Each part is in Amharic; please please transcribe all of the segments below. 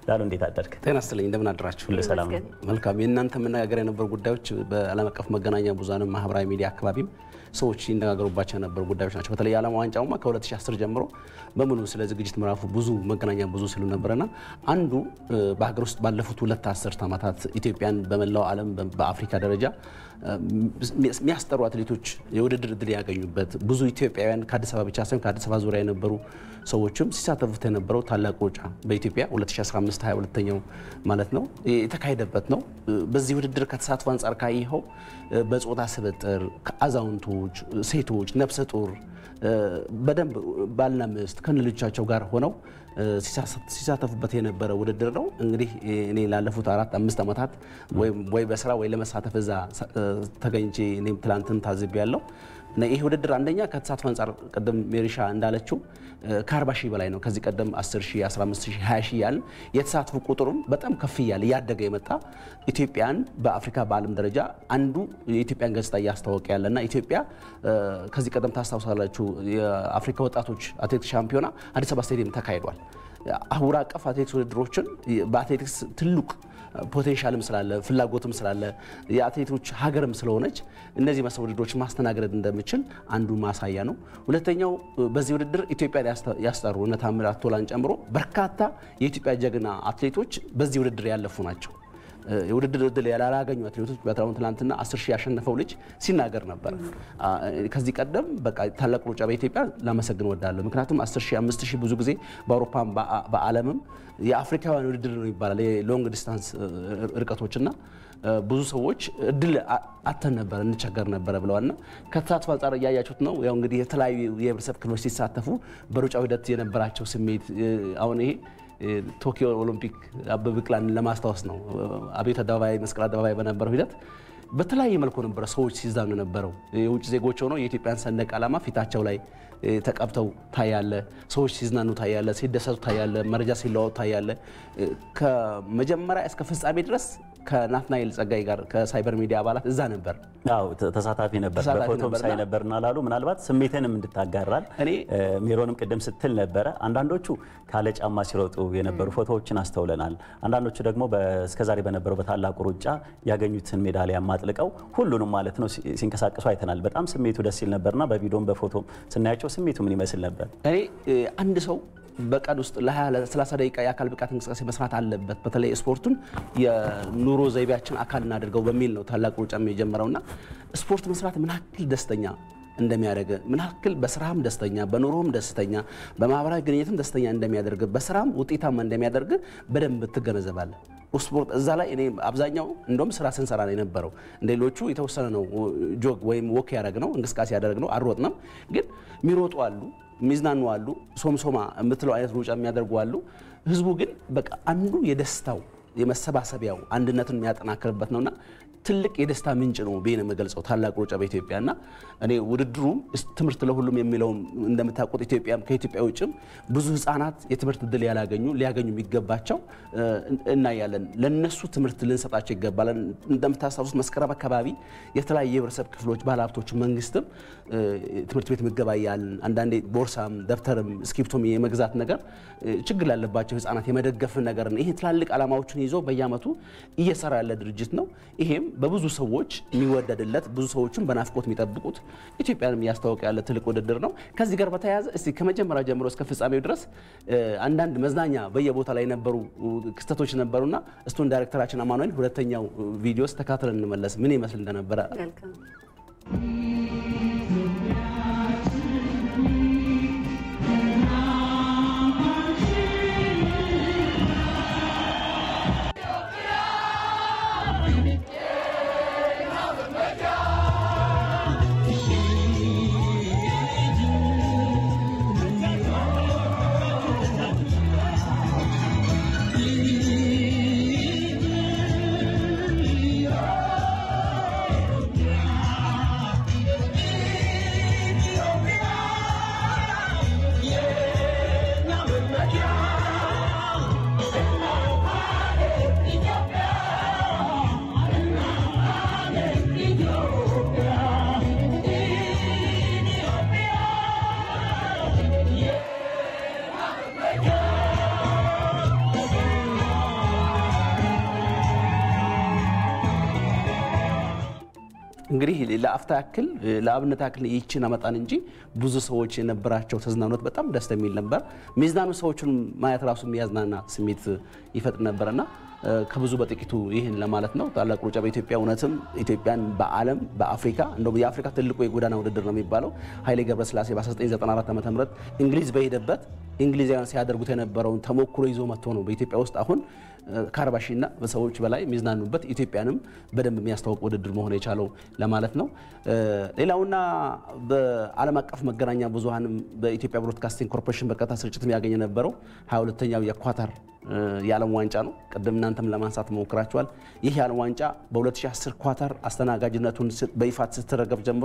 ላሉ እንዴት አደርክ? ጤና ይስጥልኝ እንደምን አድራችሁ? ሁሉ ሰላም ነው? መልካም። የእናንተ መነጋገር የነበሩ ጉዳዮች በዓለም አቀፍ መገናኛ ብዙኃንም ማህበራዊ ሚዲያ አካባቢም ሰዎች ሲነጋገሩባቸው የነበሩ ጉዳዮች ናቸው። በተለይ የዓለም ዋንጫውማ ከ2010 ጀምሮ በሙሉ ስለ ዝግጅት ምዕራፉ ብዙ መገናኛ ብዙ ሲሉ ነበረና አንዱ በሀገር ውስጥ ባለፉት ሁለት አስርት ዓመታት ኢትዮጵያን በመላው ዓለም በአፍሪካ ደረጃ የሚያስጠሩ አትሌቶች የውድድር እድል ያገኙበት ብዙ ኢትዮጵያውያን ከአዲስ አበባ ብቻ ሳይሆን ከአዲስ አበባ ዙሪያ የነበሩ ሰዎችም ሲሳተፉት የነበረው ታላቁ ሩጫ በኢትዮጵያ 2015 22ኛው ማለት ነው የተካሄደበት ነው። በዚህ ውድድር ከተሳትፎ አንጻር ካየኸው በጾታ ስብጥር ከአዛውንቶች፣ ሴቶች፣ ነፍሰ ጡር በደንብ ባልና ሚስት ከነልጆቻቸው ጋር ሆነው ሲሳተፉበት የነበረ ውድድር ነው። እንግዲህ እኔ ላለፉት አራት አምስት ዓመታት ወይ በስራ ወይ ለመሳተፍ እዛ ተገኝቼ እኔም ትላንትን ታዝቤ ያለው እና ይህ ውድድር አንደኛ ከተሳትፎ አንጻር ቅድም ሜሪሻ እንዳለችው ከ40 ሺህ በላይ ነው። ከዚህ ቀደም 10 ሺህ፣ 15 ሺህ፣ 20 ሺህ ያልን የተሳትፎ ቁጥሩም በጣም ከፍ እያለ እያደገ የመጣ ኢትዮጵያን በአፍሪካ በዓለም ደረጃ አንዱ የኢትዮጵያን ገጽታ እያስታወቀ ያለና ኢትዮጵያ ከዚህ ቀደም ታስታውሳላችሁ የአፍሪካ ወጣቶች አትሌቲክስ ሻምፒዮና አዲስ አበባ ስቴዲየም ተካሂዷል። አህጉር አቀፍ አትሌቲክስ ውድድሮችን በአትሌቲክስ ትልቅ ፖቴንሻልም ስላለ ፍላጎትም ስላለ የአትሌቶች ሀገርም ስለሆነች እነዚህ መሰል ውድድሮች ማስተናገድ እንደምችል አንዱ ማሳያ ነው። ሁለተኛው በዚህ ውድድር ኢትዮጵያን ያስጠሩ እነ ታምራት ቶላን ጨምሮ በርካታ የኢትዮጵያ ጀግና አትሌቶች በዚህ ውድድር ያለፉ ናቸው። የውድድር እድል ያላገኙ አትሌቶች በትራውን ትናንትና 10 ሺህ ያሸነፈው ልጅ ሲናገር ነበር። ከዚህ ቀደም በቃ ታላቅ ሩጫ በኢትዮጵያ ላመሰግን ወዳለሁ። ምክንያቱም 10 ሺህ 5 ሺህ ብዙ ጊዜ በአውሮፓም በዓለምም የአፍሪካውያን ውድድር ነው ይባላል የሎንግ ዲስታንስ ርቀቶችና ብዙ ሰዎች እድል አተን ነበረ እንቸገር ነበረ ብለዋልና ከተሳትፎ አንጻር እያያችሁት ነው። ያው እንግዲህ የተለያዩ የህብረተሰብ ክፍሎች ሲሳተፉ በሩጫው ሂደት የነበራቸው ስሜት አሁን ይሄ ቶኪዮ ኦሎምፒክ አበበ ቢቂላን ለማስታወስ ነው። አብዮት አደባባይ፣ መስቀል አደባባይ በነበረው ሂደት በተለያየ መልኩ ነበረ ሰዎች ሲዛኑ ነበረው። የውጭ ዜጎች ሆነው የኢትዮጵያን ሰንደቅ ዓላማ ፊታቸው ላይ ተቀብተው ታያለ። ሰዎች ሲዝናኑ ታያለ፣ ሲደሰቱ ታያለ፣ መረጃ ሲለዋወጡ ታያለ። ከመጀመሪያ እስከ ፍጻሜ ድረስ ከናትናኤል ጸጋይ ጋር ከሳይበር ሚዲያ አባላት እዛ ነበር። አዎ ተሳታፊ ነበር። ተሳታፊ በፎቶም ነበርና ሳይ ነበርና ላሉ ምናልባት ስሜትንም እንድታጋራል እኔ ሜሮንም ቅድም ስትል ነበረ። አንዳንዶቹ ካለ ጫማ ሲሮጡ የነበሩ ፎቶዎችን አስተውለናል። አንዳንዶቹ ደግሞ እስከዛሬ በነበረው በታላቁ ሩጫ ያገኙትን ሜዳሊያ ማጥልቀው ሁሉንም ማለት ነው ሲ- ሲንቀሳቀሱ አይተናል። በጣም ስሜቱ ደስ ሲል ነበርና በቪዲዮም በፎቶም ስናያቸው ስሜቱ ምን ይመስል ነበር? እኔ እ, አንድ ሰው በቀን ውስጥ ለ20 ለ30 ደቂቃ የአካል ብቃት እንቅስቃሴ መስራት አለበት። በተለይ ስፖርቱን የኑሮ ዘይቤያችን አካል እናድርገው በሚል ነው ታላቁ ሩጫም የጀመረውና ስፖርት መስራት ምን ያክል ደስተኛ እንደሚያደርግ ምን ያክል በስራም ደስተኛ በኑሮም ደስተኛ በማህበራዊ ግንኙነትም ደስተኛ እንደሚያደርግ በስራም ውጤታማ እንደሚያደርግ በደንብ ትገነዘባለህ። ስፖርት እዛ ላይ እኔ አብዛኛው እንደውም ስራ ስንሰራ ነው የነበረው። እንደ ሌሎቹ የተወሰነ ነው ጆግ ወይም ወክ ያደረግ ነው እንቅስቃሴ ያደረግ ነው አልሮጥንም። ግን የሚሮጡ አሉ፣ የሚዝናኑ አሉ፣ ሶምሶማ የምትለው አይነት ሩጫ የሚያደርጉ አሉ። ህዝቡ ግን በቃ አንዱ የደስታው የመሰባሰቢያው አንድነትን የሚያጠናክርበት ነውና ትልቅ የደስታ ምንጭ ነው ብዬ ነው የምገልጸው ታላቁ ሩጫ በኢትዮጵያ እና እኔ ውድድሩም እስ- ትምህርት ለሁሉም የሚለውም እንደምታውቁት ኢትዮጵያም ከኢትዮጵያ ውጭም ብዙ ህጻናት የትምህርት እድል ያላገኙ ሊያገኙ የሚገባቸው እ, እናያለን። ለነሱ ትምህርት ልንሰጣቸው ይገባል። እንደምታስታውሱት መስከረም አካባቢ የተለያዩ የህብረተሰብ ክፍሎች ባለሀብቶች፣ መንግስትም እ, ትምህርት ቤት ምገባ እያልን አንዳንዴ ቦርሳም ደብተርም እስክሪብቶም የመግዛት ነገር እ, ችግር ላለባቸው ህጻናት የመደገፍን ነገር ይሄ ትላልቅ ዓላማዎችን ይዞ በየአመቱ እየሰራ ያለ ድርጅት ነው። ይሄም በብዙ ሰዎች የሚወደድለት ብዙ ሰዎችን በናፍቆት የሚጠብቁት ኢትዮጵያንም እያስታወቀ ያለ ትልቅ ውድድር ነው። ከዚህ ጋር በተያያዘ እስቲ ከመጀመሪያ ጀምሮ እስከ ፍጻሜው ድረስ እ, አንዳንድ መዝናኛ በየቦታ ላይ የነበሩ እ, ክስተቶች ነበሩና እስቱን ዳይሬክተራችን አማኑኤል ሁለተኛው እ, ቪዲዮስ ተካትለን እንመለስ ምን ይመስል እንደነበረ መልካም Yeah. እንግዲህ ለአፍታ ያክል ለአብነት ያክል ይችን አመጣን እንጂ ብዙ ሰዎች የነበራቸው ተዝናኖት በጣም ደስ የሚል ነበር። ሚዝናኑ ሰዎችን ማየት ራሱ የሚያዝናና ስሜት ይፈጥር ነበርና ከብዙ በጥቂቱ ይህን ለማለት ነው። ታላቁ ሩጫ በኢትዮጵያ እውነትም ኢትዮጵያን በዓለም በአፍሪካ እንደውም የአፍሪካ ትልቁ የጎዳና ውድድር ነው የሚባለው ኃይሌ ገብረስላሴ በ1994 ዓ ም እንግሊዝ በሄደበት እንግሊዛውያን ሲያደርጉት የነበረውን ተሞክሮ ይዞ መጥቶ ነው በኢትዮጵያ ውስጥ አሁን ከአርባ ሺና ሰዎች በላይ የሚዝናኑበት ኢትዮጵያንም በደንብ የሚያስተዋውቅ ውድድር መሆን የቻለው ለማለት ነው። ሌላውና በዓለም አቀፍ መገናኛ ብዙኃንም በኢትዮጵያ ብሮድካስቲንግ ኮርፖሬሽን በቀጥታ ስርጭት የሚያገኝ የነበረው 22ኛው የኳታር የዓለም ዋንጫ ነው። ቅድም እናንተም ለማንሳት ሞክራችኋል። ይህ የዓለም ዋንጫ በ2010 ኳታር አስተናጋጅነቱን በይፋት ስትረገብ ጀምሮ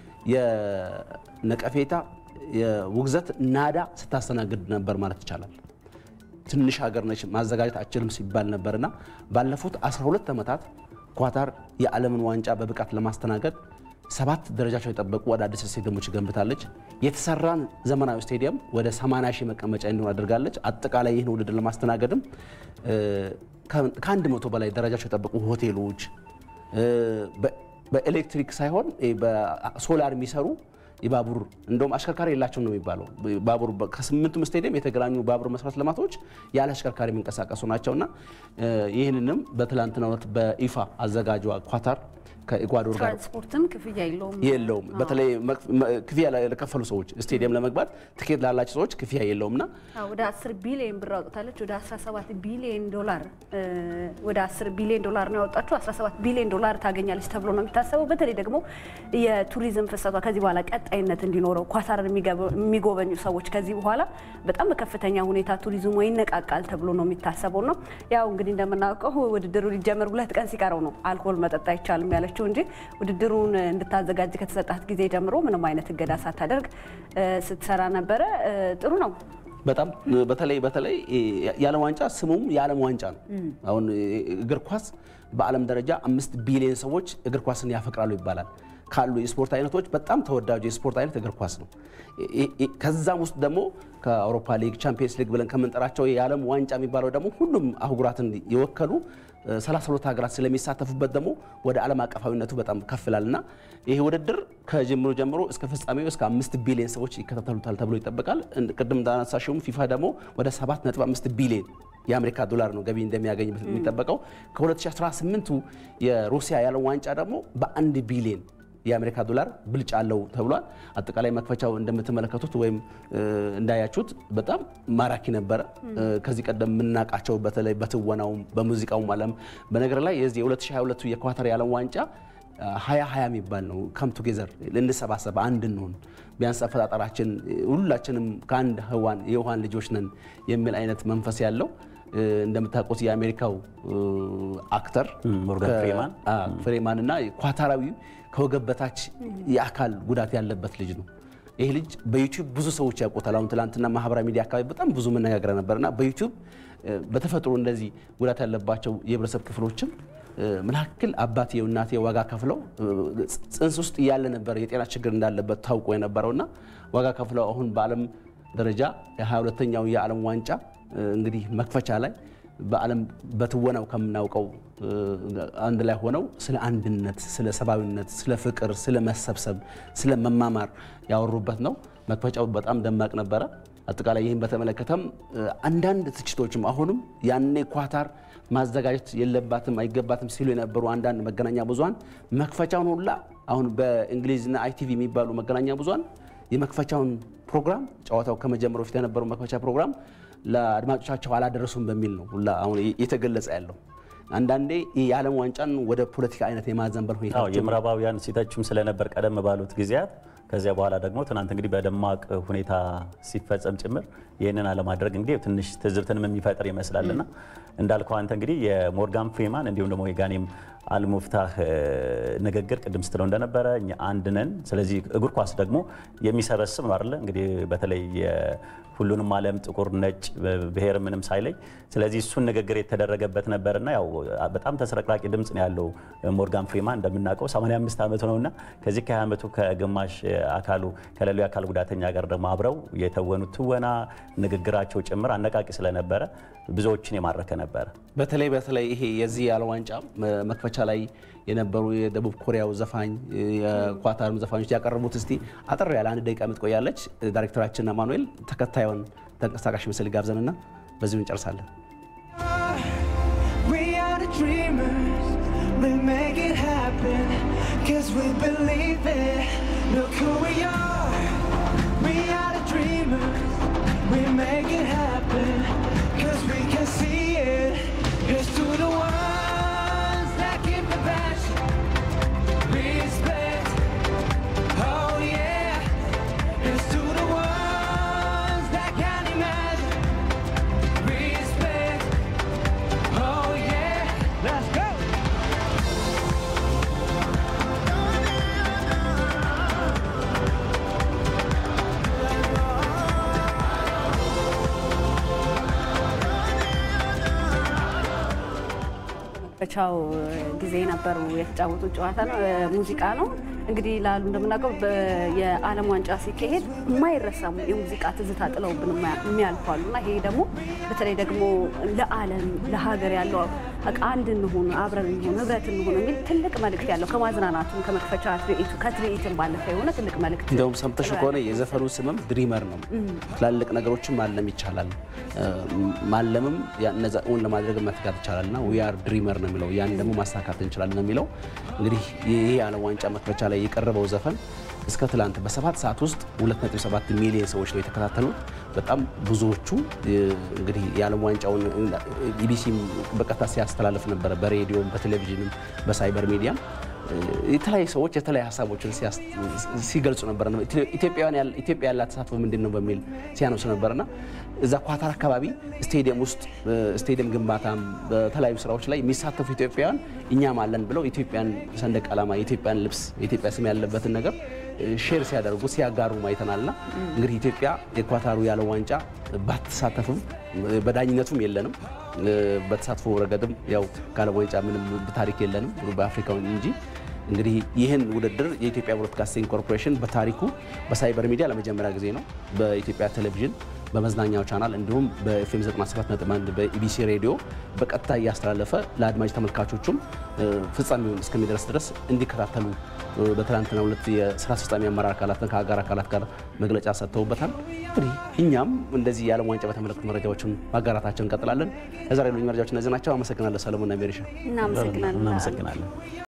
የነቀፌታ የውግዘት ናዳ ስታስተናግድ ነበር ማለት ይቻላል። ትንሽ ሀገር ነች ማዘጋጀት አችልም ሲባል ነበርና ባለፉት 12 ዓመታት ኳታር የዓለምን ዋንጫ በብቃት ለማስተናገድ ሰባት ደረጃቸው የጠበቁ አዳዲስ ስቴዲየሞች ገንብታለች። የተሰራን ዘመናዊ ስቴዲየም ወደ 80 ሺህ መቀመጫ እንዲሆን አድርጋለች። አጠቃላይ ይህን ውድድር ለማስተናገድም ከአንድ መቶ በላይ ደረጃቸው የጠበቁ ሆቴሎች በኤሌክትሪክ ሳይሆን በሶላር የሚሰሩ የባቡር እንደውም አሽከርካሪ የላቸው ነው የሚባለው። ባቡር ከስምንቱም ስቴዲየም የተገናኙ ባቡር መሰረተ ልማቶች ያለ አሽከርካሪ የሚንቀሳቀሱ ናቸውና ይህንንም በትላንትናው ዕለት በይፋ አዘጋጇ ኳታር ከኢኳዶር ጋር ትራንስፖርትም ክፍያ የለውም የለውም። በተለይ ክፍያ ለከፈሉ ሰዎች ስቴዲየም ለመግባት ትኬት ላላቸው ሰዎች ክፍያ የለውም እና ወደ 10 ቢሊዮን ብር አውጥታለች። ወደ 17 ቢሊዮን ዶላር ወደ 10 ቢሊዮን ዶላር ነው ያወጣችው። 17 ቢሊዮን ዶላር ታገኛለች ተብሎ ነው የሚታሰበው። በተለይ ደግሞ የቱሪዝም ፍሰቷ ከዚህ በኋላ ቀጣይነት እንዲኖረው ኳታርን የሚጎበኙ ሰዎች ከዚህ በኋላ በጣም በከፍተኛ ሁኔታ ቱሪዝሙ ይነቃቃል ተብሎ ነው የሚታሰበው ነው። ያው እንግዲህ እንደምናውቀው ውድድሩ ሊጀመር ሁለት ቀን ሲቀረው ነው አልኮል መጠጥ አይቻልም ያለችው እንጂ ውድድሩን እንድታዘጋጅ ከተሰጣት ጊዜ ጀምሮ ምንም አይነት እገዳ ሳታደርግ ስትሰራ ነበረ። ጥሩ ነው። በጣም በተለይ በተለይ የዓለም ዋንጫ ስሙም የዓለም ዋንጫ ነው። አሁን እግር ኳስ በዓለም ደረጃ አምስት ቢሊዮን ሰዎች እግር ኳስን ያፈቅራሉ ይባላል። ካሉ የስፖርት አይነቶች በጣም ተወዳጁ የስፖርት አይነት እግር ኳስ ነው። ከዛም ውስጥ ደግሞ ከአውሮፓ ሊግ፣ ቻምፒየንስ ሊግ ብለን ከምንጠራቸው የዓለም ዋንጫ የሚባለው ደግሞ ሁሉም አህጉራትን የወከሉ 32 ሀገራት ስለሚሳተፉበት ደግሞ ወደ ዓለም አቀፋዊነቱ በጣም ከፍ ይላል እና ይህ ውድድር ከጅምሩ ጀምሮ እስከ ፍጻሜው እስከ አምስት ቢሊዮን ሰዎች ይከታተሉታል ተብሎ ይጠበቃል። ቅድም እንዳነሳሽውም ፊፋ ደግሞ ወደ 7.5 ቢሊዮን የአሜሪካ ዶላር ነው ገቢ እንደሚያገኝ የሚጠበቀው። ከ2018ቱ የሩሲያ የዓለም ዋንጫ ደግሞ በአንድ ቢሊዮን የአሜሪካ ዶላር ብልጫ አለው ተብሏል። አጠቃላይ መክፈቻው እንደምትመለከቱት ወይም እንዳያችሁት በጣም ማራኪ ነበረ። ከዚህ ቀደም የምናውቃቸው በተለይ በትወናውም በሙዚቃውም ዓለም በነገር ላይ የዚህ የ2022 የኳታር የዓለም ዋንጫ ሀያ ሀያ የሚባል ነው። ከም ቱጌዘር ልንሰባሰብ አንድ እንሆን ቢያንስ አፈጣጠራችን ሁላችንም ከአንድ ህዋን የውሃን ልጆች ነን የሚል አይነት መንፈስ ያለው እንደምታውቁት የአሜሪካው አክተር ሞርጋን ፍሪማን ፍሬማን እና ኳታራዊ ከወገብ በታች የአካል ጉዳት ያለበት ልጅ ነው። ይህ ልጅ በዩቲዩብ ብዙ ሰዎች ያውቁታል። አሁን ትላንትና ማህበራዊ ሚዲያ አካባቢ በጣም ብዙ መነጋገር ነበርና በዩቲዩብ በተፈጥሮ እንደዚህ ጉዳት ያለባቸው የህብረተሰብ ክፍሎችም ምን ያክል አባትየው እናትየው ዋጋ ከፍለው ጽንስ ውስጥ እያለ ነበር የጤና ችግር እንዳለበት ታውቆ የነበረውና ዋጋ ከፍለው አሁን በዓለም ደረጃ የ22ኛው የዓለም ዋንጫ እንግዲህ መክፈቻ ላይ በዓለም በትወናው ከምናውቀው አንድ ላይ ሆነው ስለ አንድነት፣ ስለ ሰብአዊነት፣ ስለ ፍቅር፣ ስለ መሰብሰብ፣ ስለ መማማር ያወሩበት ነው። መክፈቻው በጣም ደማቅ ነበረ። አጠቃላይ ይህን በተመለከተም አንዳንድ ትችቶችም አሁንም ያኔ ኳታር ማዘጋጀት የለባትም አይገባትም ሲሉ የነበሩ አንዳንድ መገናኛ ብዙኃን መክፈቻውን ሁላ አሁን በእንግሊዝና አይቲቪ የሚባሉ መገናኛ ብዙኃን የመክፈቻውን ፕሮግራም ጨዋታው ከመጀመሩ በፊት የነበረው መክፈቻ ፕሮግራም ለአድማጮቻቸው አላደረሱም በሚል ነው ሁላ አሁን እየተገለጸ ያለው። አንዳንዴ የዓለም ዋንጫን ወደ ፖለቲካ አይነት የማዘንበል ሁኔታ የምዕራባውያን ሲተቹም ስለነበር ቀደም ባሉት ጊዜያት ከዚያ በኋላ ደግሞ ትናንት እንግዲህ በደማቅ ሁኔታ ሲፈጸም ጭምር ይህንን አለማድረግ እንግዲህ ትንሽ ትዝብትንም የሚፈጥር ይመስላልና እንዳልከው አንተ እንግዲህ የሞርጋን ፍሪማን እንዲሁም ደግሞ የጋኔም አልሙፍታህ ንግግር ቅድም ስትለው እንደነበረ እኛ አንድ ነን። ስለዚህ እግር ኳስ ደግሞ የሚሰበስብ ነው አይደለ? እንግዲህ በተለይ ሁሉንም ዓለም ጥቁር፣ ነጭ፣ ብሔር ምንም ሳይለይ ስለዚህ እሱን ንግግር የተደረገበት ነበርና ያው በጣም ተስረቅራቂ ድምፅ ነው ያለው ሞርጋን ፍሪማን እንደምናውቀው 85 ዓመቱ ነውና ከዚህ ከ20 ዓመቱ ከግማሽ አካሉ ከሌላው የአካል ጉዳተኛ ጋር ደግሞ አብረው የተወኑት ትወና ንግግራቸው ጭምር አነቃቂ ስለነበረ ብዙዎችን የማረከ ነበረ። በተለይ በተለይ ይሄ የዚህ የዓለም ዋንጫ መክፈቻ መክፈቻ ላይ የነበሩ የደቡብ ኮሪያው ዘፋኝ የኳታርም ዘፋኞች ያቀረቡት እስቲ አጠር ያለ አንድ ደቂቃ የምትቆያለች። ዳይሬክተራችን አማኑኤል ተከታዩን ተንቀሳቃሽ ምስል ጋብዘንና በዚሁ እንጨርሳለን። We are the dreamers, we make it happen, cause we believe it. Look who we are, we are the dreamers, we make it happen, cause we can see it. Here's to the ones that keep the passion, respect, oh yeah. Here's to the ones that can imagine, respect. Oh yeah, let's go. በቻው ጊዜ የነበሩ የተጫወቱት ጨዋታ ነው፣ ሙዚቃ ነው። እንግዲህ ላሉ እንደምናውቀው በ- የዓለም ዋንጫ ሲካሄድ የማይረሳሙ የሙዚቃ ትዝታ ጥለውብን የማያ- የሚያልፉ አሉ እና ይሄ ደግሞ በተለይ ደግሞ ለዓለም ለሀገር ያለው በቃ አንድ እንሁን፣ አብረን እንሁን፣ ህብረት እንሁን የሚል ትልቅ መልእክት ያለው ከማዝናናቱም ከመክፈቻ ትርኢቱ ከትርኢትም ባለፈ የሆነ ትልቅ መልእክት እንደውም ሰምተሽ ከሆነ የዘፈኑ ስምም ድሪመር ነው። ትላልቅ ነገሮችን ማለም ይቻላል፣ እ፣ ማለምም ያ- እነዛ እውን ለማድረግ መትጋት ይቻላል እና ዊ አር ድሪመር ነው የሚለው ያን ደግሞ ማሳካት እንችላለን ነው የሚለው። እንግዲህ ይህ የዓለም ዋንጫ መክፈቻ ላይ የቀረበው ዘፈን እስከ ትላንት በሰባት ሰዓት ውስጥ 2.7 ሚሊዮን ሰዎች ነው የተከታተሉት። በጣም ብዙዎቹ እ፣ እንግዲህ የዓለም ዋንጫውን ኢቢሲ በቀጥታ ሲያስተላልፍ ነበረ፣ በሬዲዮም በቴሌቪዥንም በሳይበር ሚዲያም የተለያዩ ሰዎች የተለያዩ ሀሳቦችን ሲያስ- ሲገልጹ ነበር። ኢትዮጵያውያን ያለ- ኢትዮጵያ ያላት ተሳትፎ ምንድን ነው በሚል ሲያነሱ ነበርና እዛ ኳታር አካባቢ ስቴዲየም ውስጥ ስቴዲየም ግንባታም በተለያዩ ስራዎች ላይ የሚሳተፉ ኢትዮጵያውያን እኛም አለን ብለው ኢትዮጵያን ሰንደቅ ዓላማ የኢትዮጵያን ልብስ የኢትዮጵያ ስም ያለበትን ነገር ሼር ሲያደርጉ ሲያጋሩ አይተናልና እንግዲህ ኢትዮጵያ የኳታሩ ያለው ዋንጫ ባትሳተፍም በዳኝነቱም የለንም በተሳትፎ ረገድም ያው ከዓለም ዋንጫ ምንም ታሪክ የለንም በአፍሪካው እንጂ እንግዲህ ይህን ውድድር የኢትዮጵያ ብሮድካስቲንግ ኮርፖሬሽን በታሪኩ በሳይበር ሚዲያ ለመጀመሪያ ጊዜ ነው በኢትዮጵያ ቴሌቪዥን በመዝናኛው ቻናል እንዲሁም በኤፍኤም 97.1 በኢቢሲ ሬዲዮ በቀጥታ እያስተላለፈ ለአድማጭ ተመልካቾቹም እ፣ ፍጻሜውን እስከሚደርስ ድረስ እንዲከታተሉ እ፣ በትናንትናው ዕለት የስራ አስፈጻሚ አመራር አካላትን ከአጋር አካላት ጋር መግለጫ ሰጥተውበታል። እንግዲህ እኛም እንደዚህ የዓለም ዋንጫ በተመለከቱ መረጃዎችን ማጋራታችን እንቀጥላለን። ለዛሬ ያሉኝ መረጃዎች እነዚህ ናቸው። አመሰግናለሁ ሰለሞንና ሜሪሻ። እናመሰግናለን። እናመሰግናለን።